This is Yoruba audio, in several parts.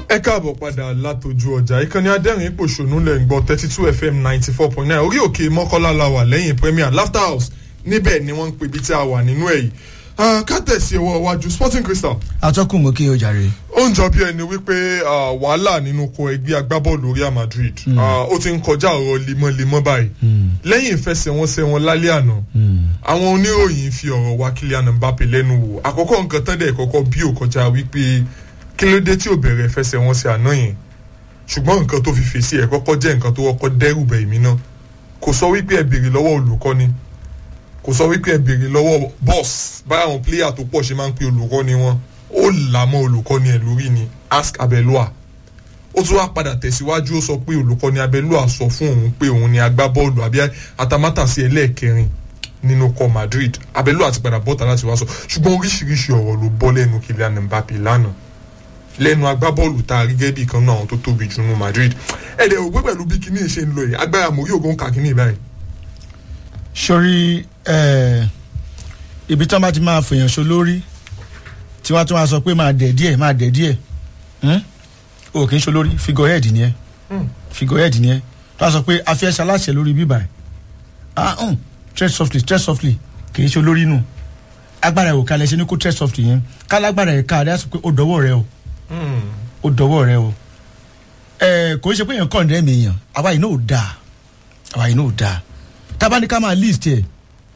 ẹ káàbọ̀ padà látọjú ọjà ìkànnì adẹ́rìn pòṣónú lẹ̀ ń gbọ́ thirty two fm ninety four point nine orí òkè mọ́kànlá la wà lẹ́yìn premier laughter house níbẹ̀ ni wọ́n ń pè bí tí a wà nínú ẹ̀ yìí ká tẹ̀sí ọwọ́ iwájú sporting crystal. atọ́kùn mú kí o jàre. ó ń jọ bí ẹni wípé wàhálà nínú kọ ẹgbẹ́ agbábọ́ọ̀lù real madrid ó ti ń kọjá ọ̀rọ̀ lemọ́lemọ́ báyìí lẹ́yìn ìfẹsẹ̀wọnsẹ̀ wọn lálẹ́ àná àwọn oníròyìn fi ọ̀rọ̀ wá Kylian Mbappe lẹ́nu wò àkọ́kọ́ nǹkan tán dẹ̀ kọ́kọ́ bí ò kọjá wípé kí ló dé tí ò bẹ̀rẹ̀ ìfẹsẹ̀wọnsẹ̀ àná yẹn ṣùgbọ́n nǹkan tó fi fèsì ẹ̀ kọ́kọ́ jẹ́ nǹkan tó kọ́kọ́ dẹ́rù bẹ̀ mí náà kò sọ wípé ẹ béèrè lọ́wọ́ olùkọ́ni kò sọ wípé ẹ béèrè lọ́wọ́ boss báyà àwọn pléyà tó pọ̀ ṣe máa ń pe olùkọ́ni wọn ó là mọ́ olùkọ́ni ẹ̀ lórí ni ask Abelua ó tún wá padà tẹ̀síwájú ó sọ pé olùkọ́ni Abelua sọ fún òun pé òun ni agbábọ́ọ̀lù àbí atamátàsí ẹlẹ́ẹ̀kẹrin nínú kọ Madrid Abelua ti padà bọ́ta láti wá sọ ṣùgbọ́n oríṣiríṣi ọ̀rọ̀ ló bọ́ lẹ́nu Kylian Mbappe lánàá lẹ́nu agbábọ́ọ̀lù tá a rí gẹ́gẹ́ bí kan náà àwọn tó tóbi jù nínú Madrid ẹ̀dẹ̀ òwe pẹ̀lú bí kinní ṣe ń lọ yìí agbára mòrí ògùn kà kinní báyìí. sori ibi tí wọn bá ti máa fèèyàn so lórí tí wọn tún máa sọ pé máa dẹ̀ díẹ̀ máa dẹ̀ díẹ̀ o kì í so lórí figurehead ni ẹ figurehead ni ẹ tó a sọ pé a fi ẹsẹ̀ aláṣẹ lórí bíbà ẹ̀ ah um, tread softly tread softly kì í so lórí nù agbára ẹ̀ ò kalẹ̀ ṣe ni kó tread softly yẹn kálágbára ẹ̀ ká adé sọ pé ó dọwọ́ rẹ o ó dọwọ́ rẹ o ẹ kò ṣe pé èèyàn kàn dẹ́mi èèyàn àwa yìí náà ò dáa àwa yìí náà ò dáa tábà ká máa list ẹ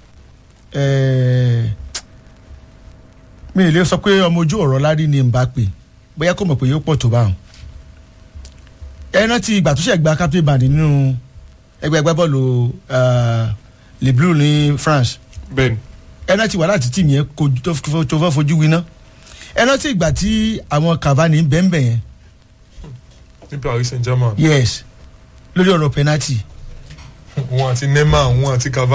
ẹ mi ì lè sọ pé ọmọ ojú ọ̀rọ̀ lárí ni Mbappe bóyá kò mọ̀ pé yóò pọ̀ tó báwọn ẹ rántí ìgbà tó ṣe gba captain band nínú ẹgbẹ́ ẹgbẹ́ bọ́ọ̀lù Le Bleu ní France bẹ́ẹ̀ni ẹ rántí wàhálà tí tìmí yẹn tó fẹ́ fojú winá ẹ rántí ìgbà tí àwọn Cavani bẹ́ẹ̀nbẹ́ẹ̀ yẹn. ní Paris Saint-Germain. yes lórí ọ̀rọ̀ penalty. wọn àti Neymar wọn àti Cavani.